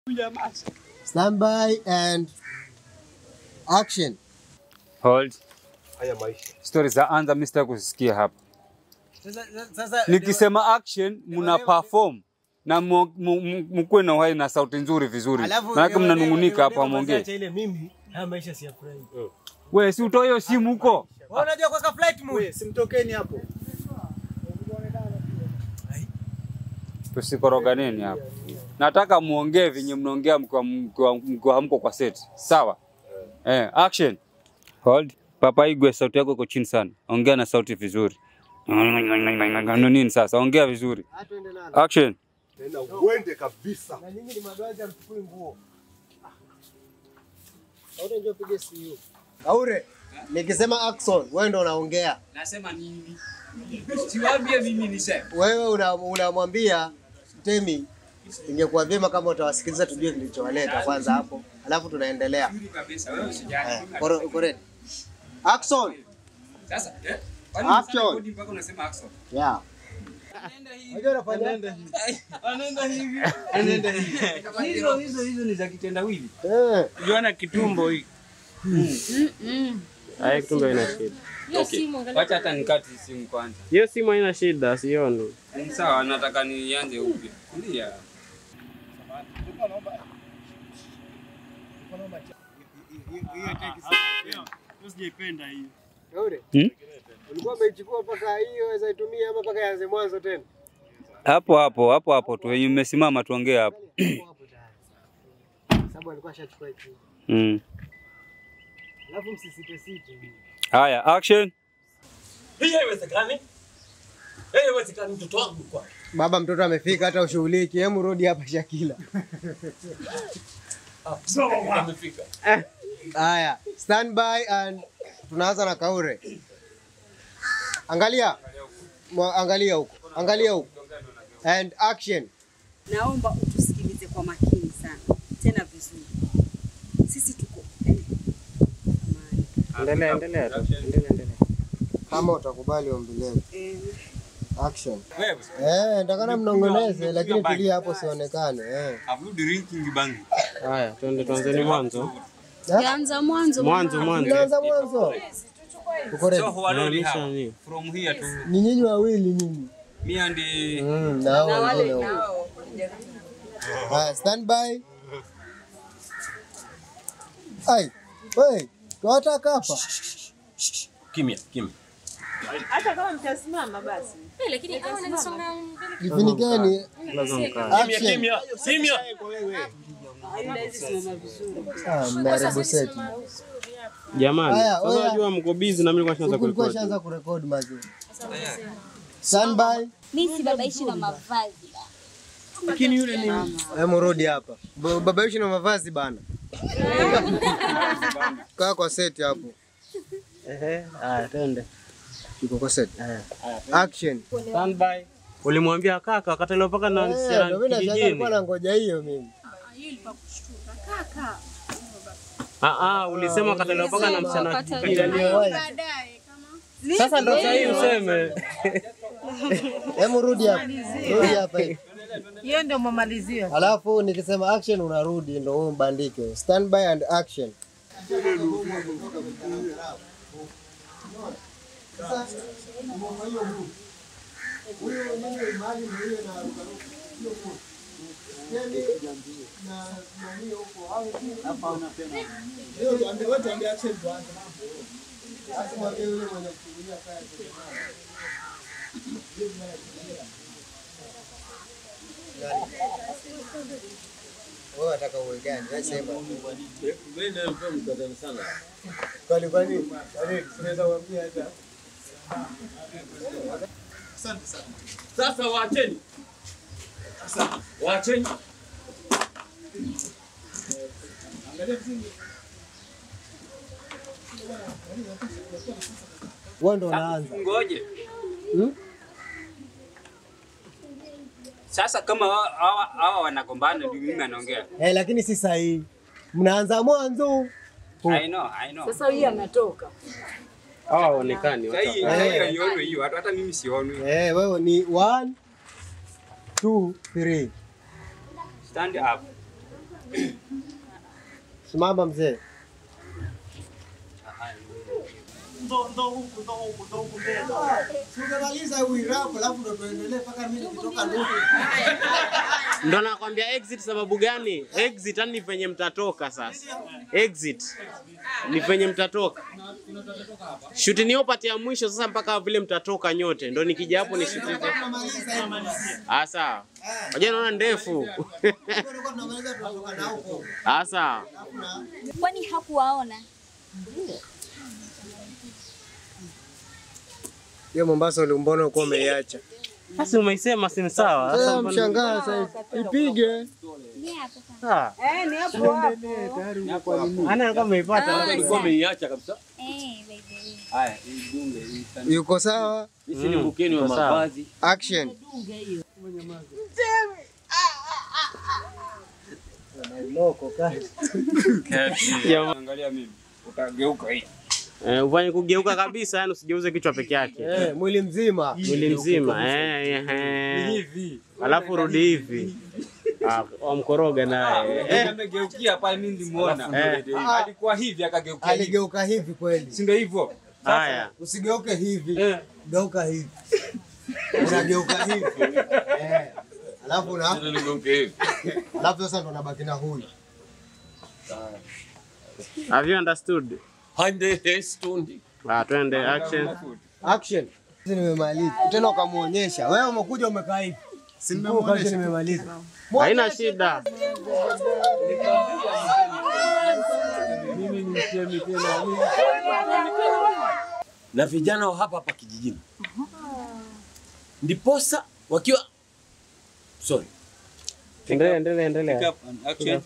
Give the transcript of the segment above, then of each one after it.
Stand by and action. Hold. Haya maisha. Stori za anza mimi sitaki kuzisikia hapa. Sasa, sasa Nikisema action mna perform na mu- mu- mu- mkuwe na uhai na sauti nzuri vizuri. Alafu, Maana leo- mnanungunika leo- hapo leo amwongee. acha ile mimi haya maisha siyafurahi. Wewe si utoe hiyo simu huko. Wewe unajua kwa flight mode. Wewe simtokeni hapo. Tusikoroganeni hapa. Nataka muongee vinyi mnaongea mkiwa mkiwa- mkiwa hamko kwa set. Sawa? Eh, action. Hold. Papa Igwe, sauti yako iko chini sana. Ongea na sauti vizuri. Ndio nini sasa? Ongea vizuri. Hatuende nalo. Action. Tena uende kabisa. Na nyinyi ni madwaja mchukui nguo. Kaure njoo pige simu. Kaure. Nikisema action, wewe ndo unaongea. Nasema nini? Siwaambie mimi niseme. Wewe una- unamwambia Temi, ingekuwa vyema kama utawasikiliza tujue kilichowaleta kwanza hapo, alafu tunaendelea. Kabisa wewe usijali. Haya, koro- koreni. Action. Sasa eh? Action. Kwani mpaka unasema action? Yeah. Unajua unafanya? Hizo hizo hizo ni za kitendawili. Eh. Unaona kitumbo hii. Haya kitumbo haina shida. Wacha hata nikati simu kwanza. Hiyo simu haina shida, sioni. Ni Sawa, nataka nianze upya. Ndio. Kaure. Hmm? Ulikuwa umeichukua mpaka hiyo waweza itumia ama mpaka ianze mwanzo tena? Hapo hapo hapo hapo tu wenye mmesimama tuongee hapo. Hapo hapo tayari. Sababu alikuwa ashachukua hicho. Mm. Alafu msisite site. Haya, action. Hii haiwezekani. Hii haiwezekani mtoto wangu kwa. Baba mtoto amefika hata ushughuliki. Hemu rudi hapa Shakila. Amefika. Haya, stand by and tunaanza na Kaure. Angalia. Mwa- Angalia huko. Angalia huko. And action. Naomba utusikilize kwa makini sana, tena vizuri. Sisi tuko eh, amani. Endelea, endelea tu. Endelea, endelea. Kama utakubali ombi letu. Eh, Action. Eh, nitakana mnongoneze lakini tulia hapo sionekane. Eh. Have drinking bang. Haya, tuende tuanzeni mwanzo. Anza mwanzo. Mwanzo, mwanzo. Tunaanza mwanzo. Uko ready? So who already Inaonyesha have nini? from here to Ni nyinyi wawili nyinyi. me and the Mm, na hao wengine huko. Haya, stand by. Ai, wewe, tunataka hapa. Kimya, kimya. lakini hawa wananisonga mbele Jifunikeni. Lazima mkae. Kimya, Action. kimya. Kimya. Ah, mmeharibu seti. Jamani, Haya, sasa oya. unajua mko busy na mimi nilikuwa nishaanza Huku ulikuwa kurekodi. shaanza kurekodi mazi. Stand by. mi si babaishi na mavazi Lakini yule ni Hebu rudi hapa. Ba- Baba yeshi na mavazi bana. Kaa kwa seti hapo. Ehe, haya twende. Iko kwa seti. Action. Stand by. Ulimwambia kaka akatelewa mpaka na Eh, msichana ndio mimi nashangaa kijijini. alikuwa nangoja hiyo mimi. Ah ah, ulisema akatelewa mpaka na msichana kijijini. baadaye Sasa ndo sahihi useme. Hebu rudi hapa. Rudi hapa hivi. Hiyo ndio mamalizio. Alafu nikisema action unarudi ndio wewe mbandike. Stand by and action. Wewe unataka uwe gani? Wewe sema. Kwani kwani? Kwani tunaweza kuambia hata Sasa waacheni. Sasa waacheni. wewe ndo unaanza. ngoje. Hmm? Sasa kama hawa- hawa hawa wanagombana ndio mimi anaongea. Eh, lakini si sahihi. Mnaanza mwanzo. I know, I know. Sasa hii ametoka. Hawa hawaonekani. Sasa hii wacha- sasa hii haionwi hiyo, hata hata mimi sioni. Eh, wewe ni one, two, three. Stand up. Simama mzee. Tungemaliza uirapo alafu ndo tuendelee mpaka mimi nikitoka ndugu. Ndo nakwambia exit sababu gani? Exit yani ni penye mtatoka sasa. Exit ni penye mtatoka. Shuti niyo pati ya mwisho sasa mpaka vile mtatoka nyote. Ndo nikija hapo ni shuti. Tunamaliza hivi. Ah sawa. Wajua naona ndefu. Tulikuwa tunamaliza tunatoka na huko. Ah sawa. Kwani hakuwaona? Hiyo Mombasa ulimbona uko umeiacha. Sasa umeisema si sawa. Sasa Sasa mbona- mshangaa sasa ipige. Ni hapo sasa. Ah. Eh, ni hapo hapo. Ana alikuwa ameipata Ah, lakini Kwa umeiacha kabisa. Eh, by the way. Haya, hii dunge hii sana. Yuko sawa? Sisi ni bukeni wa Iko sawa. mavazi. Action. Angalia mimi. Utageuka hii. Eh, ufanye kugeuka kabisa, yani usijeuze kichwa peke yake. Eh, mwili mzima. Mwili mzima. Eh, eh, eh. Hivi. Alafu rudi hivi. Ah, wamkoroga naye. Eh, amegeukia pale mimi nilimuona. Eh. Alikuwa hivi akageukia hivi. Aligeuka hivi kweli. Si ndio hivyo? Haya. Usigeuke hivi. Eh. Geuka hivi. Unageuka hivi. Eh. Alafu na alafu sasa ndo unabaki na huyu. Have you understood? Hande stundi. Ah, twende action. Action. Sisi nimemaliza. Tena ukamuonyesha. Wewe umekuja umekaa hivi. Si nimemuonyesha nimemaliza. Haina shida. Na vijana wa hapa hapa kijijini. Ndiposa wakiwa sorry. Endelea, endelea, endelea. Action.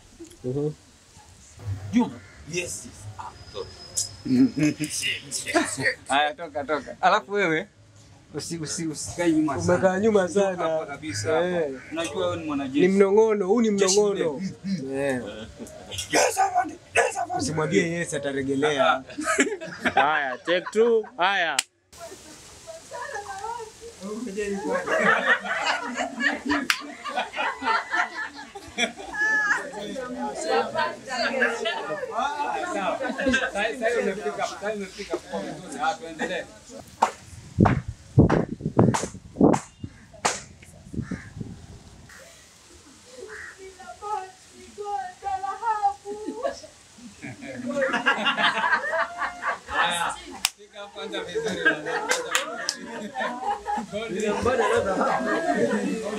Juma. Yes. yes. Ah, sorry. Haya, toka toka. Alafu wewe usi usi usikae nyuma sana. Umekaa nyuma Hapa sana. kabisa hapa. Eh. Unajua wewe ni Ni mwanajeshi. mnong'ono, huu ni mnong'ono. Eh. Usimwambie yes ataregelea. Haya, take two. Haya. Sasa hivi umefika, sasa umefika kwa vizuri. Ah, tuendelee. Haya, shika kwanza vizuri.